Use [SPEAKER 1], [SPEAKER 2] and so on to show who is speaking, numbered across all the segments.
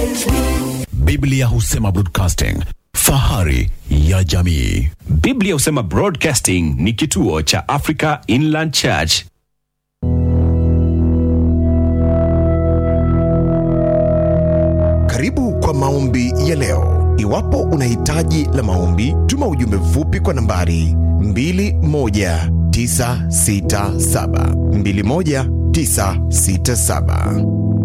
[SPEAKER 1] Biblia husema broadcasting, fahari ya jamii.
[SPEAKER 2] Biblia husema Broadcasting ni kituo cha Africa Inland Church.
[SPEAKER 3] Karibu kwa maombi ya leo. Iwapo una hitaji la maombi, tuma ujumbe mfupi kwa nambari 21967 21967.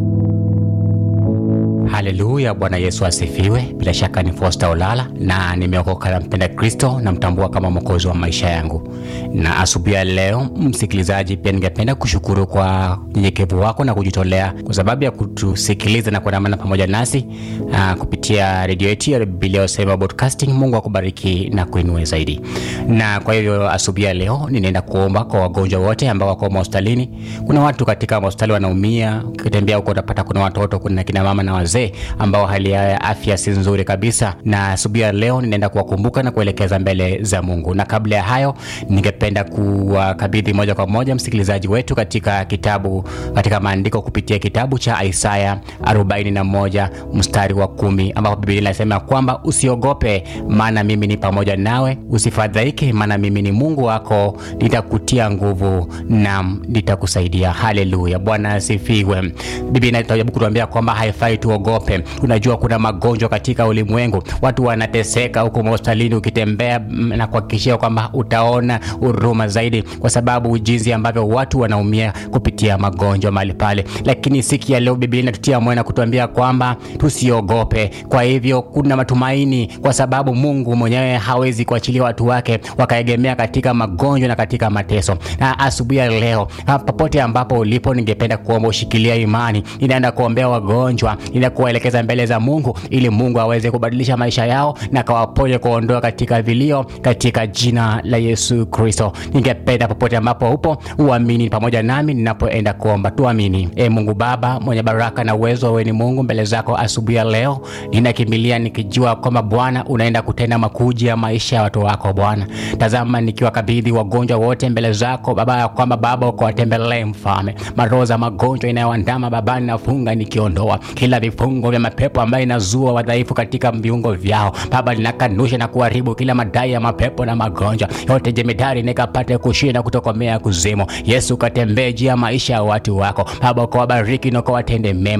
[SPEAKER 4] Haleluya, Bwana Yesu asifiwe. Bila shaka ni Fosta Olala na nimeokoka na mpenda Kristo, namtambua kama mwokozi wa maisha yangu. Na asubuhi ya leo, msikilizaji, pia ningependa kushukuru kwa unyenyekevu wako na kujitolea kwa sababu ya kutusikiliza na kuandamana pamoja nasi aa, kupitia redio yetu ya Biblia Husema Broadcasting. Mungu akubariki na kuinue zaidi. Na kwa hivyo asubuhi ya leo ninaenda kuomba kwa wagonjwa wote ambao wako mahospitalini. Kuna watu katika hospitali wanaumia, ukitembea huko utapata kuna watoto, kuna kina mama na wazee ambao hali yao ya afya si nzuri kabisa, na asubuhi ya leo ninaenda kuwakumbuka na kuelekeza mbele za Mungu. Na kabla ya hayo, ningependa kuwakabidhi moja kwa moja msikilizaji wetu katika kitabu, katika maandiko kupitia kitabu cha Isaya 41 mstari wa kumi ambapo Biblia inasema kwamba usiogope, maana mimi ni pamoja nawe, usifadhaike, maana mimi ni Mungu wako, nitakutia nguvu na nitakusaidia. Haleluya, Bwana asifiwe. Biblia inajaribu kutuambia kwamba haifai tuogope. Unajua kuna magonjwa katika ulimwengu, watu wanateseka huko hospitalini, ukitembea mm, na kuhakikishia kwamba utaona huruma zaidi, kwa sababu jinsi ambavyo watu wanaumia kupitia magonjwa mahali pale. Lakini siku ya leo Biblia inatutia moyo na kutuambia kwamba tusiogope. Kwa hivyo kuna matumaini, kwa sababu Mungu mwenyewe hawezi kuachilia watu wake wakaegemea katika magonjwa na katika mateso. Na asubuhi ya leo, ah, popote ambapo ulipo, ningependa kuomba ushikilia imani. Ninaenda kuombea wagonjwa, ninaenda kuwaelekeza mbele za Mungu ili Mungu aweze kubadilisha maisha yao na kawaponye kuondoa katika vilio katika jina la Yesu Kristo. Ningependa popote ambapo upo uamini pamoja nami ninapoenda kuomba. Tuamini. E Mungu Baba mwenye baraka na uwezo, wewe ni Mungu. Mbele zako asubuhi ya leo ninakimbilia nikijua kwamba Bwana unaenda kutenda makuji ya maisha ya watu wako Bwana. Tazama nikiwakabidhi wagonjwa wote mbele zako Baba, ya kwamba Baba ukawatembelee Mfalme, maroho za magonjwa inayoandama Baba, ninafunga nikiondoa kila vifungo vya mapepo ambayo inazua wadhaifu katika viungo vyao Baba, ninakanusha na kuharibu kila madai ya mapepo na magonjwa yote jemedari, nikapate kushinda kutokomea kuzimu. Yesu, katembee juu ya maisha ya watu wako Baba, ukawabariki na ukawatende mema